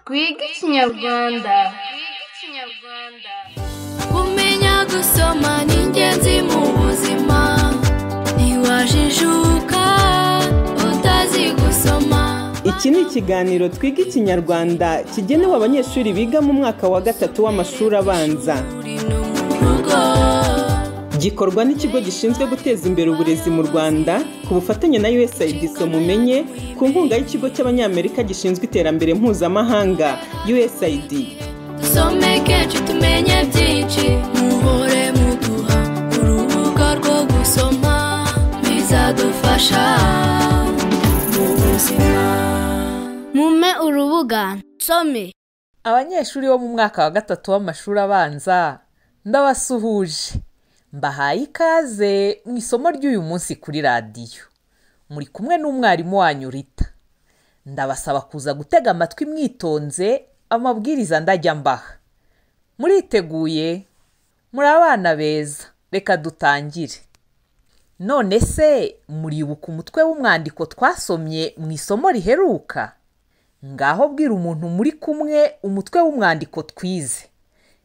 twige ikinyarwanda kumenya gusoma ni ingenzi mu buzima ntiwajijuka utazi gusoma iki ni ikiganiro twiga ikinyarwanda kigenewe abanyeshuri biga mu mwaka wa gatatu w'amashuri abanza uri no mu rugo gikorwa n'ikigo gishinzwe guteza imbere uburezi mu rwanda ku bufatanye na usaid mumenye ku nkunga y'ikigo cy'abanyamerika gishinzwe iterambere mpuzamahanga usaid dusomeke ci tumenye byinshi muhore muduha urubuga rwo gusoma bizadufasha mu buzima mume urubuga nsome abanyeshuri bo mu mwaka wa gatatu w'amashuri abanza ndabasuhuje mbahaye ikaze mu isomo ry'uyu munsi kuri radiyo muri kumwe n'umwarimu wanyu rita ndabasaba kuza gutega amatwi mwitonze amabwiriza ndajya mbaha muriteguye muri abana beza reka dutangire none se muribuka umutwe w'umwandiko twasomye mu isomo riheruka ngaho bwira umuntu muri kumwe umutwe w'umwandiko twize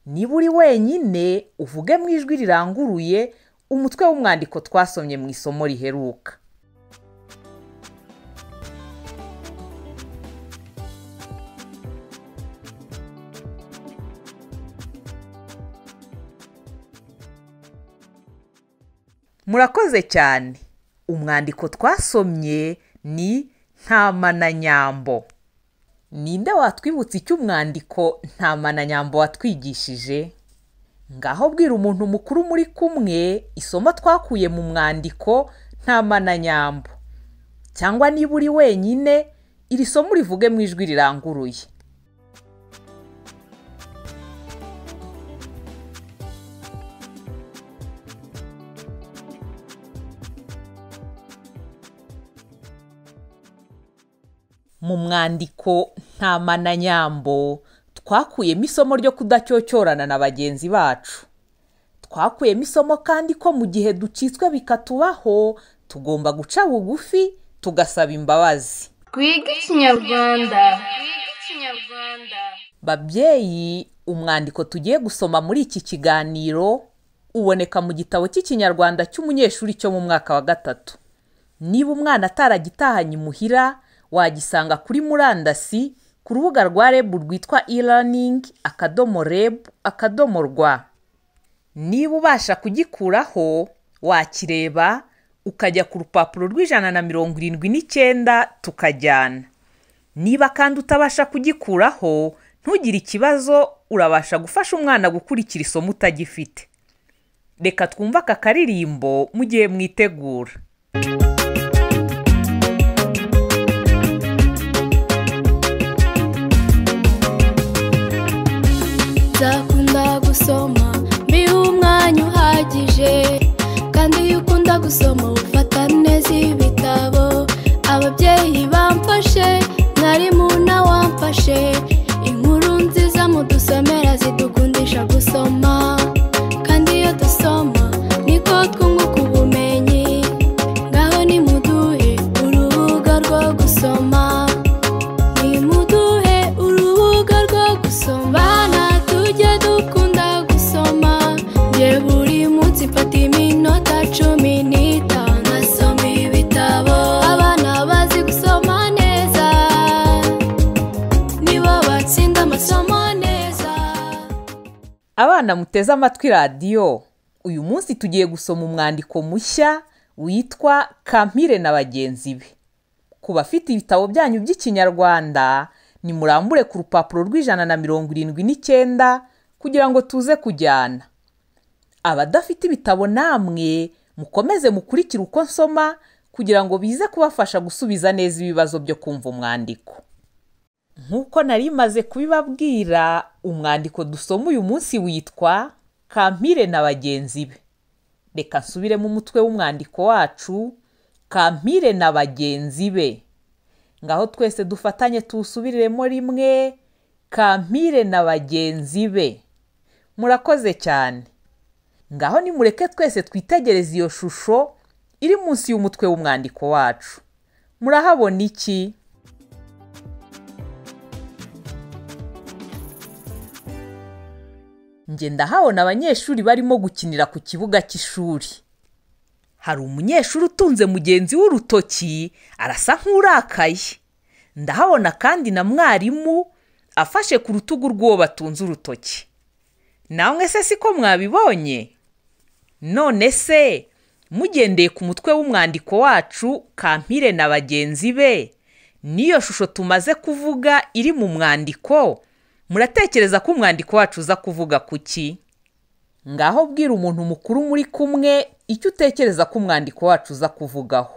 niba uri wenyine uvuge mu ijwi riranguruye umutwe w'umwandiko twasomye mu isomo riheruka murakoze cyane umwandiko twasomye ni ntama na nyambo ninde watwibutse icyo umwandiko ntamananyambo watwigishije ngaho bwira umuntu mukuru muri kumwe isomo twakuye mu mwandiko ntamananyambo cyangwa niba uri wenyine iri somo urivuge mu ijwi riranguruye mu mwandiko ntamananyambo twakuyemo isomo ryo kudacyocyorana na bagenzi bacu twakuyemo isomo kandi ko mu gihe ducitswe bikatubaho tugomba guca bugufi tugasaba imbabazi twige ikinyarwanda babyeyi umwandiko tugiye gusoma muri iki kiganiro uboneka mu gitabo cy'ikinyarwanda cy'umunyeshuri cyo mu mwaka wa gatatu niba umwana ataragitahanye imuhira wagisanga kuri murandasi ku rubuga rwa rebu rwitwa e-learning akadomo rebu akadomo rwa niba ubasha kugikuraho wakireba ukajya ku rupapuro rw'ijana na mirongo irindwi n'icyenda tukajyana niba kandi utabasha kugikuraho ntugire ikibazo urabasha gufasha umwana gukurikira isomo utagifite reka twumve aka karirimbo mu gihe mwitegura nzakunda gusoma mbihe umwanya uhagije kandi iyo ukunda gusoma ufata neza ibitabo ababyeyi bamfashe mwarimu nawe wamfashe inkuru nziza mudusomera zidukundisha gusoma kandi iyo dusoma niko twunguka ubumenyi ngaho nimuduhe urubuga rwo gusoma nimuduhe urubuga rwo gusoma bana tujye dukunda gusoma nge buri munsi mfata iminota cumi n'itanu nkasoma ibitabo abana bazi gusoma neza nibo batsinda amasomo neza abana muteze amatwi radiyo uyu munsi tugiye gusoma umwandiko mushya witwa kampire na bagenzi be ku bafite ibitabo byanyu by'ikinyarwanda nimurambure ku rupapuro rw'ijana na mirongo irindwi n'icyenda kugira ngo tuze kujyana abadafite ibitabo namwe mukomeze mukurikire uko nsoma kugira ngo bize kubafasha gusubiza neza ibibazo byo kumva umwandiko nk'uko nari maze kubibabwira umwandiko dusoma uyu munsi witwa kampire na bagenzi be reka nsubire mu mutwe w'umwandiko wacu kampire na bagenzi be ngaho twese dufatanye tuwusubiriremo rimwe kampire na bagenzi be murakoze cyane ngaho nimureke twese twitegereze iyo shusho iri munsi y'umutwe w'umwandiko wacu murahabona iki njye ndahabona abanyeshuri barimo gukinira ku kibuga cy'ishuri hari umunyeshuri utunze mugenzi we urutoki arasa nk'urakaye ndahabona kandi na mwarimu afashe ku rutugu rw'uwo batunze urutoki namwe se siko mwabibonye none se mugendeye ku mutwe w'umwandiko wacu kampire na bagenzi be n'iyo shusho tumaze kuvuga iri mu mwandiko muratekereza ko umwandiko wacu uza kuvuga ku ki ngaho bwira umuntu mukuru muri kumwe icyo utekereza ko umwandiko wacu uza kuvugaho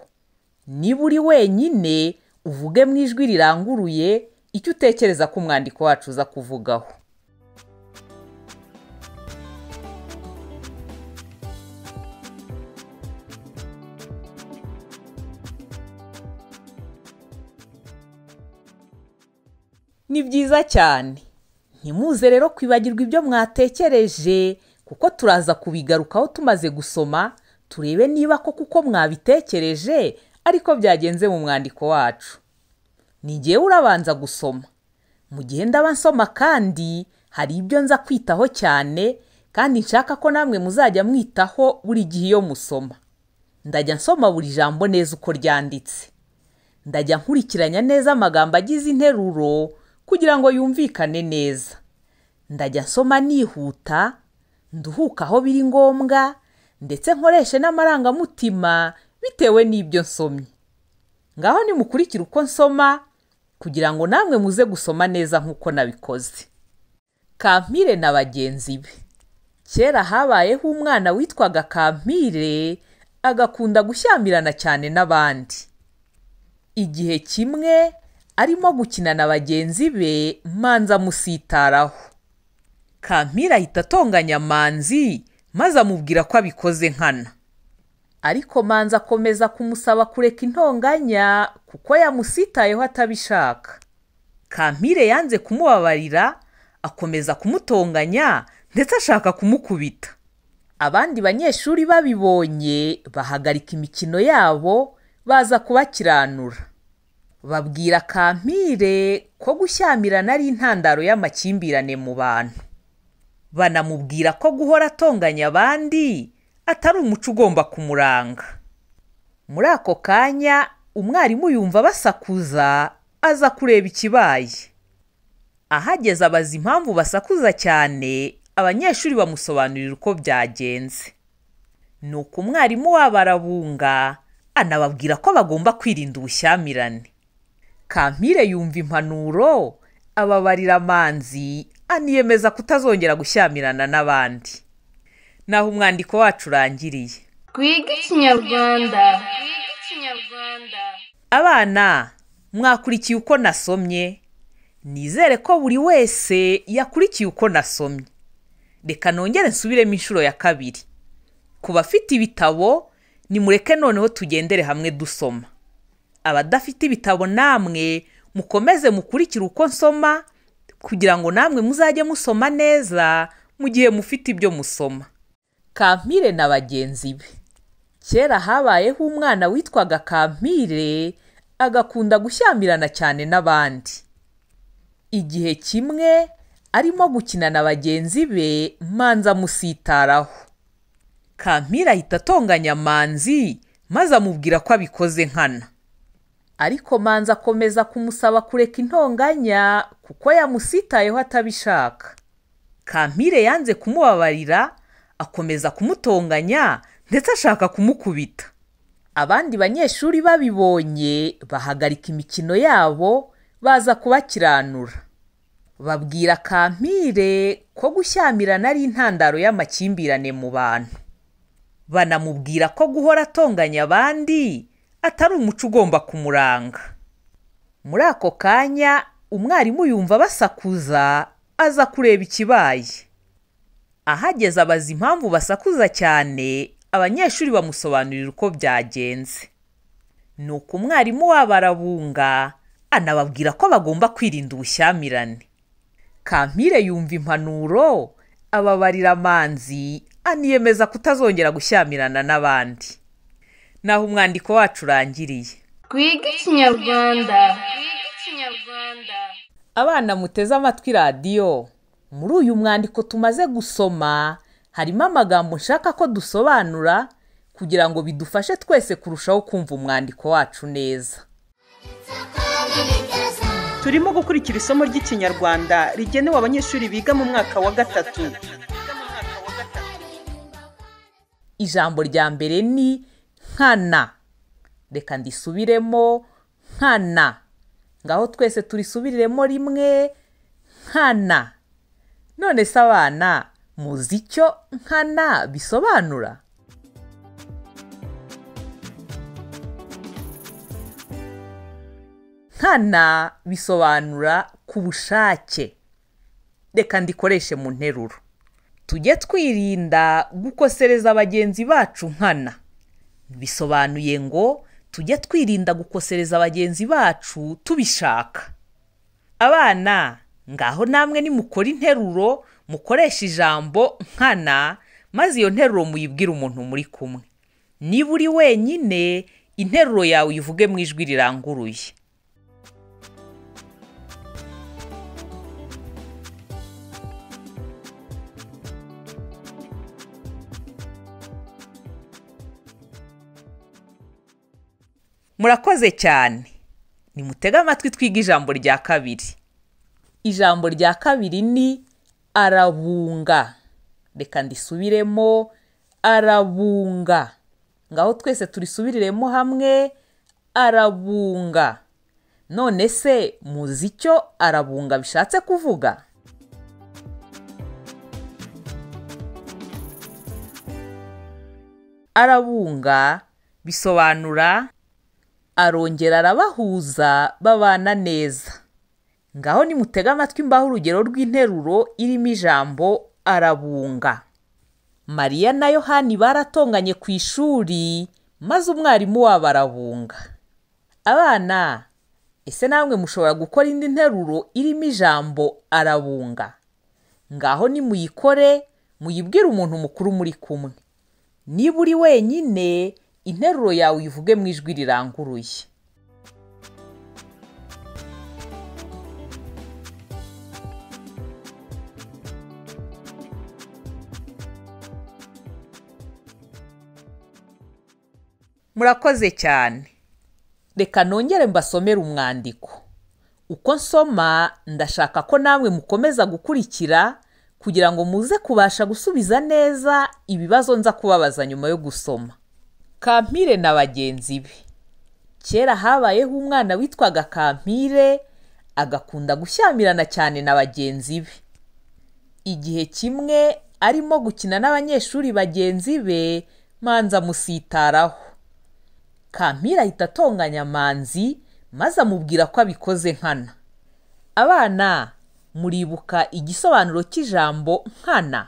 niba uri wenyine uvuge mu ijwi riranguruye icyo utekereza ko umwandiko wacu uza kuvugaho ni byiza cyane ntimuze rero kwibagirwa ibyo mwatekereje kuko turaza kubigarukaho tumaze gusoma turebe niba ko kuko mwabitekereje ariko byagenze mu mwandiko wacu ni jyewe urabanza gusoma mu gihe ndaba nsoma kandi hari ibyo nza kwitaho cyane kandi nshaka ko namwe muzajya mwitaho buri gihe iyo musoma ndajya nsoma buri jambo neza uko ryanditse ndajya nkurikiranya neza amagambo agize interuro kugira ngo yumvikane neza ndajya nsoma nihuta nduhuka aho biri ngombwa ndetse nkoreshe n'amarangamutima bitewe n'ibyo nsomye ngaho nimukurikire uko nsoma kugira ngo namwe muze gusoma neza nk'uko nabikoze kampire na bagenzi be kera habayeho umwana witwaga kampire agakunda gushyamirana cyane n'abandi igihe kimwe arimo gukina na bagenzi be manza amusitaraho kampira ahita atonganya manzi maze amubwira ko abikoze nkana ariko manza akomeza kumusaba kureka intonganya kuko yamusitayeho atabishaka kampire yanze kumubabarira akomeza kumutonganya ndetse ashaka kumukubita abandi banyeshuri babibonye bahagarika imikino yabo baza kubakiranura babwira kampire ko gushyamirana ari intandaro y'amakimbirane mu bantu banamubwira ko guhora atonganya abandi atari umuco ugomba kumuranga muri ako kanya umwarimu yumva basakuza aza kureba ikibaye ahageze abaza impamvu basakuza cyane abanyeshuri bamusobanurira uko byagenze ni uko umwarimu wabo arabunga anababwira ko bagomba kwirinda ubushyamirane kampire yumva impanuro ababarira amanzi aniyemeza kutazongera gushyamirana n'abandi naho umwandiko wacu urangiriye twiga ikinyarwanda abana mwakurikiye uko nasomye nizere ko buri wese yakurikiye uko nasomye reka nongere nsubiremo inshuro ya kabiri ku bafite ibitabo nimureke noneho tugendere hamwe dusoma abadafite ibitabo namwe mukomeze mukurikire uko nsoma kugira ngo namwe muzajye musoma neza mu gihe mufite ibyo musoma kampire na bagenzi be kera habayeho umwana witwaga kampire agakunda gushyamirana cyane n'abandi igihe kimwe arimo gukina na bagenzi be manza amusitaraho kampira ahita atonganya manzi maze amubwira ko abikoze nkana ariko manzi akomeza kumusaba kureka intonganya kuko yamusitayeho atabishaka kampire yanze kumubabarira akomeza kumutonganya ndetse ashaka kumukubita abandi banyeshuri babibonye bahagarika imikino yabo baza kubakiranura babwira kampire ko gushyamirana ari intandaro y'amakimbirane mu bantu banamubwira ko guhora atonganya abandi atari umuco ugomba kumuranga muri ako kanya umwarimu yumva basakuza aza kureba ikibaye ahageze abaza impamvu basakuza cyane abanyeshuri bamusobanurira uko byagenze ni uko umwarimu wabo arabunga anababwira ko bagomba kwirinda ubushyamirane kampire yumva impanuro ababarira amanzi aniyemeza kutazongera gushyamirana n'abandi naho umwandiko wacu urangiriye twiga ikinyarwanda abana muteze amatwi radiyo muri uyu mwandiko tumaze gusoma harimo amagambo nshaka ko dusobanura kugira ngo bidufashe twese kurushaho kumva umwandiko wacu neza turimo gukurikira isomo ry'ikinyarwanda rigenewe abanyeshuri biga mu mwaka wa gatatu ijambo rya mbere ni nkana reka ndisubiremo nkana ngaho twese turisubiriremo rimwe nkana none se abana muzi icyo nkana bisobanura nkana bisobanura ku bushake reka ndikoreshe mu nteruro tujye twirinda gukosereza bagenzi bacu nkana bisobanuye ngo tujye twirinda gukosereza bagenzi bacu tubishaka abana ngaho namwe nimukora interuro mukoresha ijambo nkana maze iyo nteruro muyibwire umuntu muri kumwe niba uri wenyine interuro yawe uyivuge mu ijwi riranguruye murakoze cyane nimutege amatwi twige ijambo rya kabiri ijambo rya kabiri ni arabunga reka ndisubiremo arabunga ngaho twese turisubiriremo hamwe arabunga none se muzi icyo arabunga bishatse kuvuga arabunga bisobanura arongera arabahuza babana neza ngaho nimutega amatwi mbaho urugero rw'interuro irimo ijambo arabunga mariya na yohani baratonganye ku ishuri maze umwarimu wabo arabunga abana ese namwe mushobora gukora indi nteruro irimo ijambo arabunga ngaho nimuyikore muyibwire umuntu mukuru muri kumwe niba uri wenyine interuro yawe uyivuge mu ijwi riranguruye murakoze cyane reka nongere mbasomere umwandiko uko nsoma ndashaka ko namwe mukomeza gukurikira kugira ngo muze kubasha gusubiza neza ibibazo nza kubabaza nyuma yo gusoma kampire na bagenzi be kera habayeho umwana witwaga kampire agakunda gushyamirana cyane na bagenzi be igihe kimwe arimo gukina n'abanyeshuri bagenzi be manza amusitaraho kampire ahita atonganya manzi maze amubwira ko abikoze nkana abana muribuka igisobanuro cy'ijambo nkana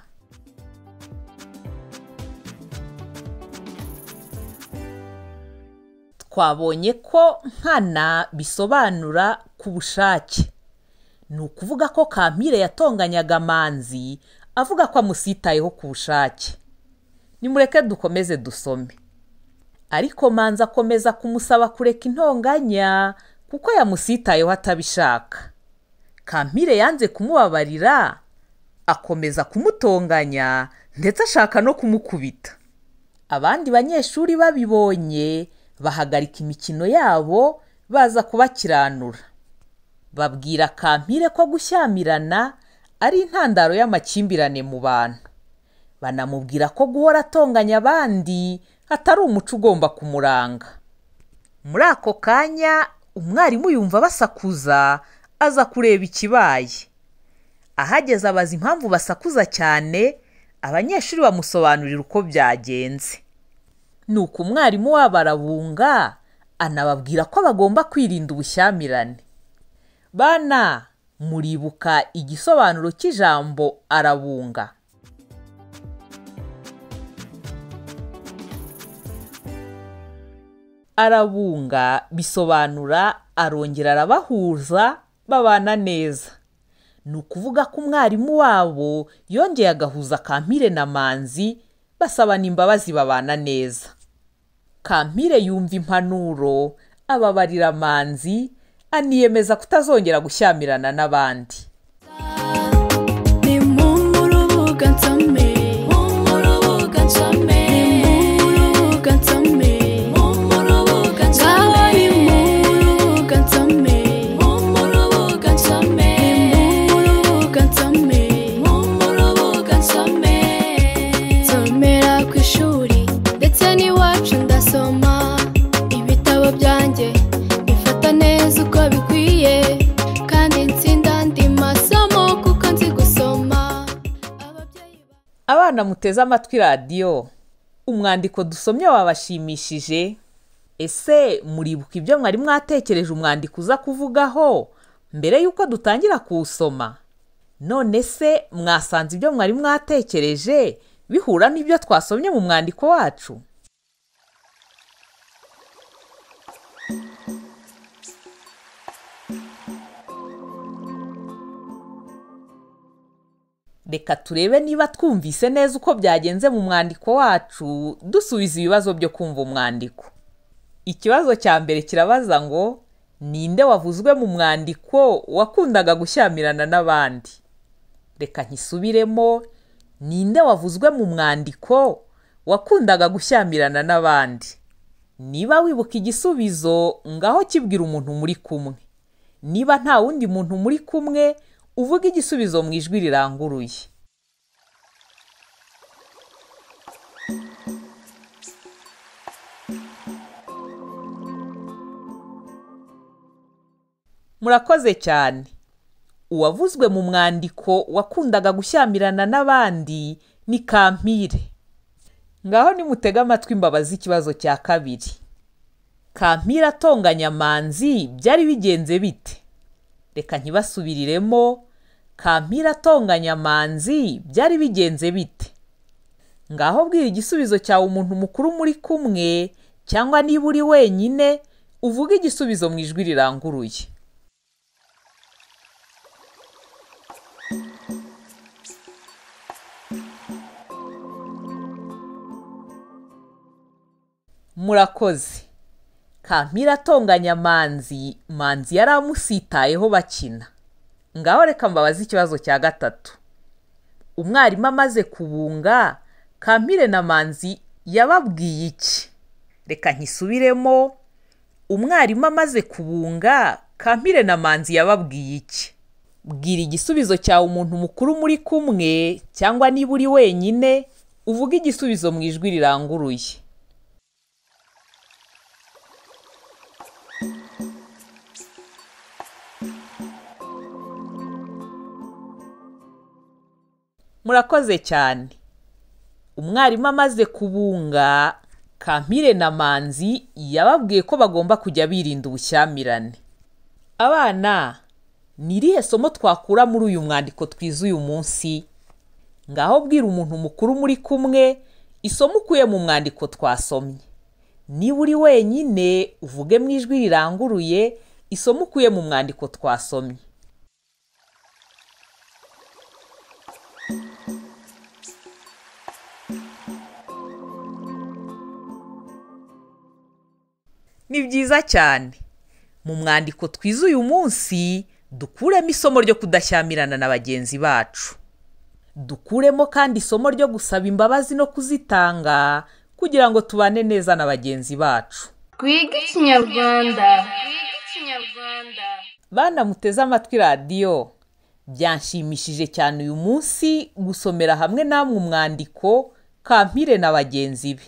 twabonye ko nkana bisobanura ku bushake ni ukuvuga ko kampire yatonganyaga manzi avuga ko amusitayeho ku bushake nimureke dukomeze dusome ariko manzi akomeza kumusaba kureka intonganya kuko yamusitayeho atabishaka kampire yanze kumubabarira akomeza kumutonganya ndetse ashaka no kumukubita abandi banyeshuri babibonye bahagarika imikino yabo baza kubakiranura babwira kampire ko gushyamirana ari intandaro y'amakimbirane mu bantu banamubwira ko guhora atonganya abandi atari umuco ugomba kumuranga muri ako kanya umwarimu yumva basakuza aza kureba ikibaye ahageze abaza impamvu basakuza cyane abanyeshuri bamusobanurira uko byagenze ni uko umwarimu wabo arabunga anababwira ko bagomba kwirinda ubushyamirane bana muribuka igisobanuro cy'ijambo arabunga arabunga bisobanura arongera arabahuza babana neza ni ukuvuga ko umwarimu wabo yongeye agahuza kampire na manzi basabana imbabazi babana neza kampire yumva impanuro ababarira manzi aniyemeza kutazongera gushyamirana n'abandi ni urubuga nsome wo mu rubuga nsome mu rubuga nsome wo mu rubuga nsome mu rubuga nsome wo mu rubuga nsome mu rubuga nsome wo mu rubuga nsome nsomera ku ishuri ndetse n'iwacu ndasoma ibitabo byanjye bifata neza uko bikwiye kandi nsinda andi masomo kuko nzi gusoma ababyeyi ba- abana muteze amatwi radiyo umwandiko dusomye wabashimishije ese muribuka ibyo mwari mwatekereje umwandiko uza kuvugaho mbere y'uko dutangira kuwusoma none se mwasanze ibyo mwari mwatekereje bihura n'ibyo twasomye mu mwandiko wacu reka turebe niba twumvise neza uko byagenze mu mwandiko wacu dusubiza ibibazo byo kumva umwandiko ikibazo cya mbere kirabaza ngo ninde wavuzwe mu mwandiko wakundaga gushyamirana n'abandi reka nkisubiremo ninde wavuzwe mu mwandiko wakundaga gushyamirana n'abandi niba wibuka igisubizo ngaho kibwira umuntu muri kumwe niba nta wundi muntu muri kumwe uvuga igisubizo mu ijwi riranguruye murakoze cyane uwavuzwe mu mwandiko wakundaga gushyamirana n'abandi ni kampire ngaho nimutege amatwi imbabazi ikibazo cya kabiri kampire atonganya manzi byari bigenze bite reka ntibasubiriremo kampira atonganya manzi byari bigenze bite ngaho bwira igisubizo cyawe umuntu mukuru muri kumwe cyangwa niba uri wenyine uvuge igisubizo mu ijwi riranguruye murakoze kampira atonganya manzi manzi yari amusitayeho bakina ngaho reka mbabaze ikibazo cya gatatu umwarimu amaze kubunga kampire na manzi yababwiye iki reka nkisubiremo umwarimu amaze kubunga kampire na manzi yababwiye iki bwira igisubizo cyawe umuntu mukuru muri kumwe cyangwa niba uri wenyine uvuge igisubizo mu ijwi riranguruye murakoze cyane umwarimu amaze kubunga kampire na manzi yababwiye ko bagomba kujya birinda ubushyamirane abana ni irihe somo twakura muri uyu mwandiko twize uyu munsi ngaho bwira umuntu mukuru muri kumwe isomo ukuye mu mwandiko twasomye niba uri wenyine uvuge mu ijwi riranguruye isomo ukuye mu mwandiko twasomye ni byiza cyane mu mwandiko twize uyu munsi dukuremo isomo ryo kudashyamirana na bagenzi bacu dukuremo kandi isomo ryo gusaba imbabazi no kuzitanga kugira ngo tubane neza na bagenzi bacu twige ikinyarwanda bana muteze amatwi radiyo byanshimishije cyane uyu munsi gusomera hamwe namwe umwandiko kampire na bagenzi be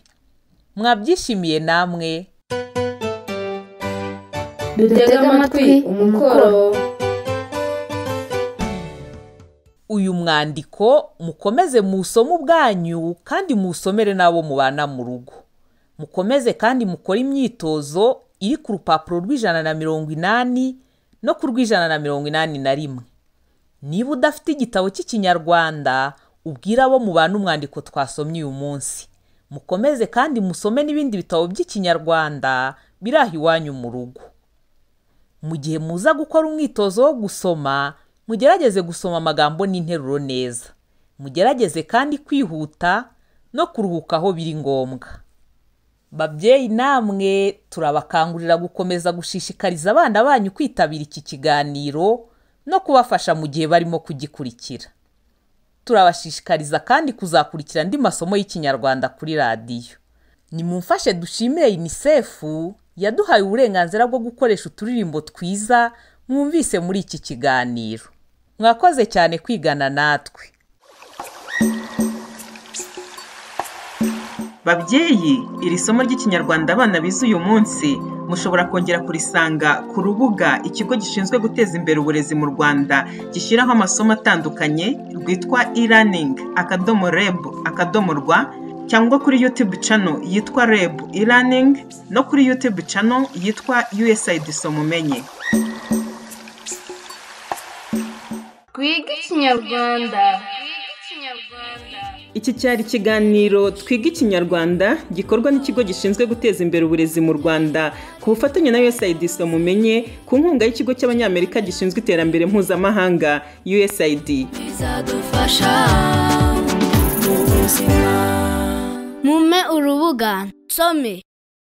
mwabyishimiye namwe dutege amatwi umukoro uyu mwandiko mukomeze muwusome ubwanyu kandi muwusomere n'abo mubana mu rugo mukomeze kandi mukore imyitozo iri ku rupapuro rw'ijana na mirongo inani no ku rw'ijana na mirongo inani na rimwe niba udafite igitabo cy'ikinyarwanda ubwire abo mubana umwandiko twasomye uyu munsi mukomeze kandi musome n'ibindi bitabo by'ikinyarwanda biri aho iwanyu mu rugo mu gihe muza gukora umwitozo wo gusoma mugerageze gusoma amagambo n'interuro neza mugerageze kandi kwihuta no kuruhuka aho biri ngombwa babyeyi namwe turabakangurira gukomeza gushishikariza abana banyu kwitabira iki kiganiro no kubafasha mu gihe barimo kugikurikira turabashishikariza kandi kuzakurikira andi masomo y'ikinyarwanda kuri radiyo nimumfashe dushimire unicef yaduhaye uburenganzira bwo gukoresha uturirimbo twiza mwumvise muri iki kiganiro mwakoze cyane kwigana natwe babyeyi iri somo ry'ikinyarwanda abana bize uyu munsi mushobora kongera kurisanga ku rubuga ikigo gishinzwe guteza imbere uburezi mu rwanda gishyiraho amasomo atandukanye rwitwa e-learning akadomo reb akadomo rwa cyangwa kuri youtube channel yitwa reb e-learning no kuri youtube channel yitwa usaid somumenye twige ikinyarwanda iki cyari ikiganiro twiga ikinyarwanda gikorwa n'ikigo gishinzwe guteza imbere uburezi mu rwanda ku bufatanye na usaid somumenye ku nkunga y'ikigo cy'abanyamerika gishinzwe iterambere mpuzamahanga usaid bizadufasha mu buzima mume urubuga nsome